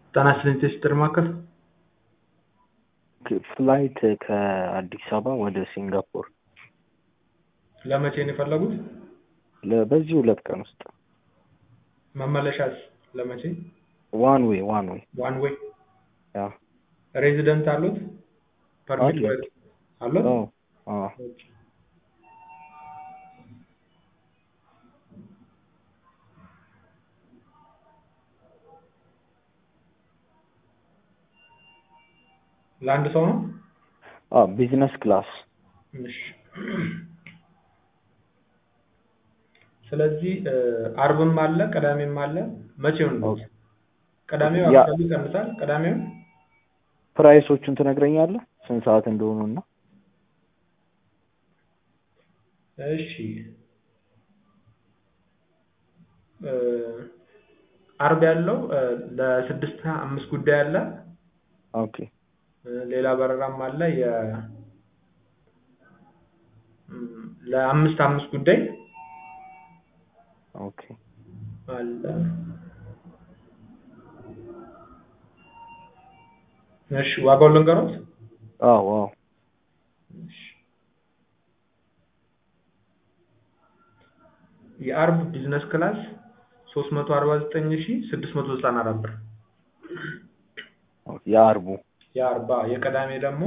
ጣና ስሊንቴስተር ማዕከል ፍላይት ከአዲስ አበባ ወደ ሲንጋፖር ለመቼ ነው የፈለጉት? ለ- በዚህ ሁለት ቀን ውስጥ መመለሻስ ለመቼ? ዋን ዌይ ዋን ዌይ ዋን ዌይ ያ ሬዚደንት አሉት? ፐርሚት አለኝ። ወይ አሉት? አዎ አዎ ኦኬ። ለአንድ ሰው ነው? አዎ ቢዝነስ ክላስ እሺ። ስለዚህ እ፣ አርብም አለ ቅዳሜም አለ። መቼውን ነው? ኦኬ። ቅዳሜው ያ- አካባቢ ይቀንሳል። ቅዳሜውን ፕራይሶቹን ትነግረኛለህ ስንት ሰዓት እንደሆኑ እና እሺ እ፣ አርብ ያለው እ፣ ለስድስት አምስት ጉዳይ አለ። ኦኬ እ፣ ሌላ በረራም አለ የ እም፣ ለአምስት አምስት ጉዳይ ኦኬ አለ። እሺ ዋጋውን ልንገሮት? አዎ አዎ እሺ። የአርብ ቢዝነስ ክላስ 349694 ብር። ኦኬ የአርቡ የአርባ የቅዳሜ ደግሞ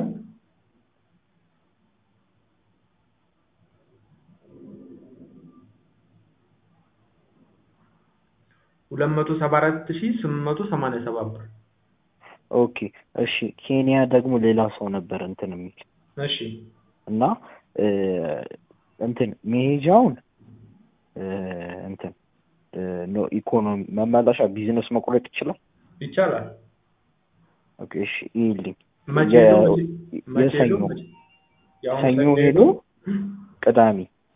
ሁለት መቶ ሰባ አራት ሺህ ስምንት መቶ ሰማንያ ሰባት ብር። ኦኬ እሺ ኬንያ ደግሞ ሌላ ሰው ነበር እንትን የሚል እሺ እና እ፣ እንትን መሄጃውን እ፣ እንትን እ፣ ኖ ኢኮኖሚ መመለሻ ቢዝነስ መቁረጥ ይችላል ይቻላል። ኦኬ እሺ ይልኝ መቼ የ- ሄዶ መቼ- መቼ ሄዶ የሰኞ መቼ- የአሁኑ ሰኞ ሰኞ ሄዶ ቅዳሜ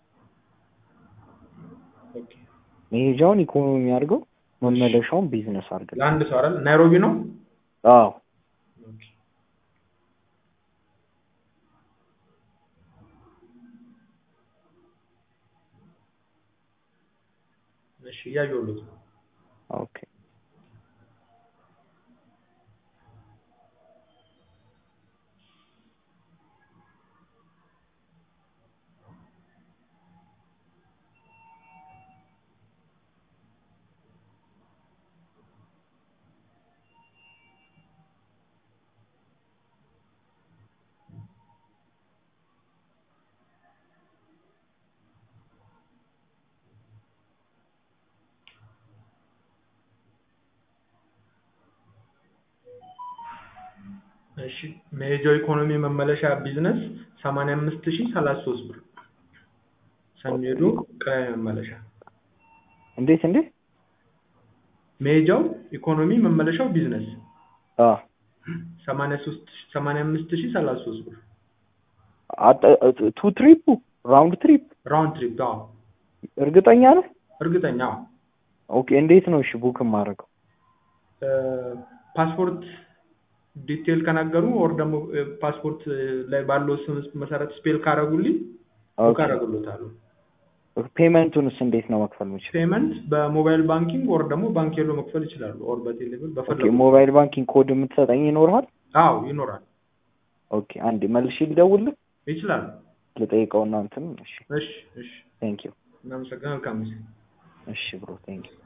ኦኬ። መሄጃውን ኢኮኖሚ አድርገው መመለሻውን ቢዝነስ አድርገው ለአንድ ሰው አይደል? ናይሮቢ ነው። አዎ ኦኬ። እሺ እያየሁለት ነው። ኦኬ እሺ መሄጃው ኢኮኖሚ መመለሻ ቢዝነስ 85033 ብር። ሰኞ ሄዶ ቅዳሜ መመለሻ። እንዴት እንዴት መሄጃው ኢኮኖሚ መመለሻው ቢዝነስ አ 83 85033 ብር። አጠ- ቱ ትሪፑ ራውንድ ትሪፕ ራውንድ ትሪፕ። አዎ እርግጠኛ ነህ? እርግጠኛ። አዎ ኦኬ እንዴት ነው እሺ ቡክ የማደርገው? እ፣ ፓስፖርት ዲቴል ከናገሩ ኦር ደግሞ እ፣ ፓስፖርት ላይ ባለው ስም መሰረት ስፔል ካረጉልኝ ቡክ ኦኬ አደርግሎታለሁ። ፔመንቱንስ እንዴት ነው መክፈል የምችለው? ፔመንት በሞባይል ባንኪንግ ኦር ደግሞ ባንክ ሄዶ መክፈል ይችላሉ። ኦር በቴሌብር ኦኬ በፈለጉት። ሞባይል ባንኪንግ ኮድ የምትሰጠኝ ይኖርሃል? አዎ ይኖራል። ኦኬ አንዴ መልሼ ልደውልህ ይችላሉ። ልጠይቀውና እንትን እሺ እሺ እሺ ቴንክ ዩ እናመሰግናለን። መልካም ጊዜ። እሺ ብሮ ቴንክ ዩ